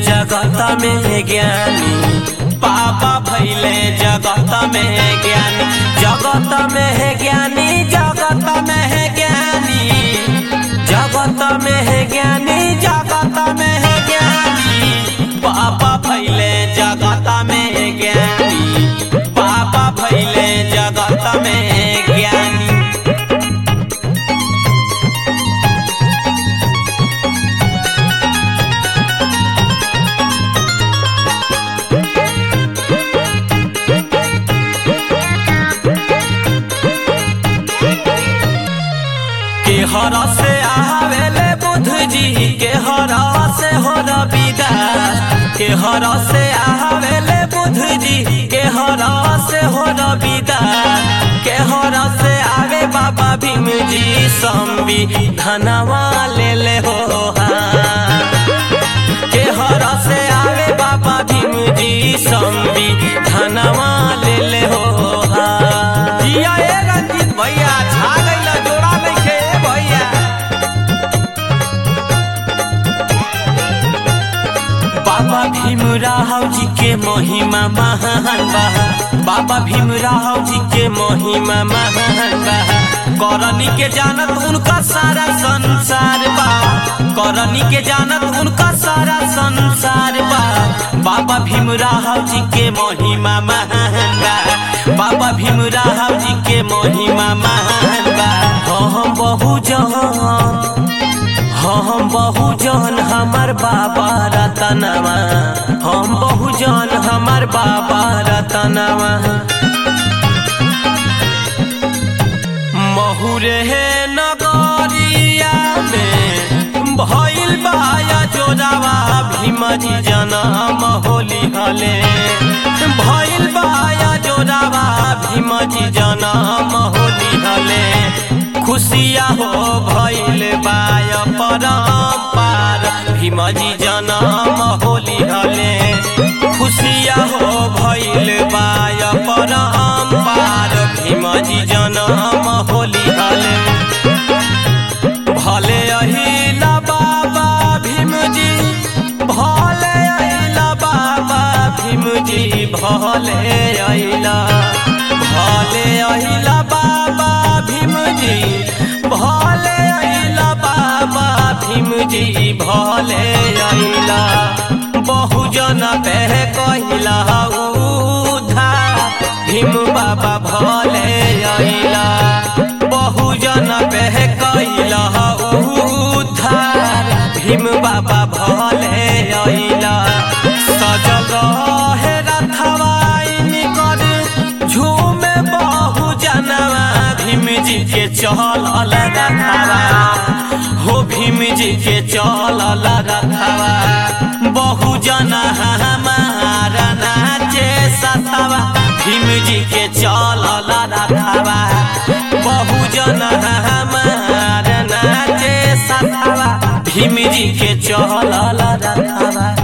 जगत में ज्ञानी बाबा भैले जगत में ज्ञानी जगत में है ज्ञानी जगत में है ज्ञानी जगत में है ज्ञानी जगत में है ज्ञानी बाबा भैले जगत में ज्ञानी बाबा भैले जगत में ज्ञानी के हर से आवेले बुध जी के हर से हो रविदास के हर से आवेले बुध जी के हर से हो रविदास के हर से आवे बाबा भीम जी संबी धनवा ले ले हो हाथ। के हर से आवे बाबा भीम जी संबी धनवा ले ले हो हाथ। जिया ए रंजीत भैया छा गइल जोड़ा नइखे ए भैया बाबा भीमराव जी के महिमा महान बा बाबा भीमराव जी के महिमा महान बा करनी के जानत उनका सारा संसार बा करनी के जानत उनका सारा संसार बा बाबा भीमराव जी के महिमा महान बा बाबा भीमराव जी के महिमा महान बा हम बहु जहां हम बहुजन हमर बाबा रतनवा हम बहुजन हमर बाबा रतनवा महुरे नगरिया में भइल बाया जोरावा भीमजी जनम होली हले भइल बाया जोरावा भीमजी जनम होली हले खुशिया हो भइल बाय परम्पार भीमजी जनम होली हले खुशिया हो भइल बाय परम्पार भीमजी जनम होली हले भले अहिला बाबा भीमजी भले अहिला बाबा भीमजी भले अहिला भले अहिला बाबा भीमजी भले अहिला बाबा भीमजी भले अहिला बहुजन पे कहिला उधार भीम बाबा भले अहिला बहुजन पे कहिला उधार भीम बाबा भले अहिला सजल हे रथवाई निकर झूमे बहु जनवा भीम जी के चलल रथवा हो भीम जी के चलल रथवा बहु जन हमारा नाचे सतवा भीम जी के चलल रथवा बहु जन हमारा नाचे सतवा भीम जी के चलल रथवा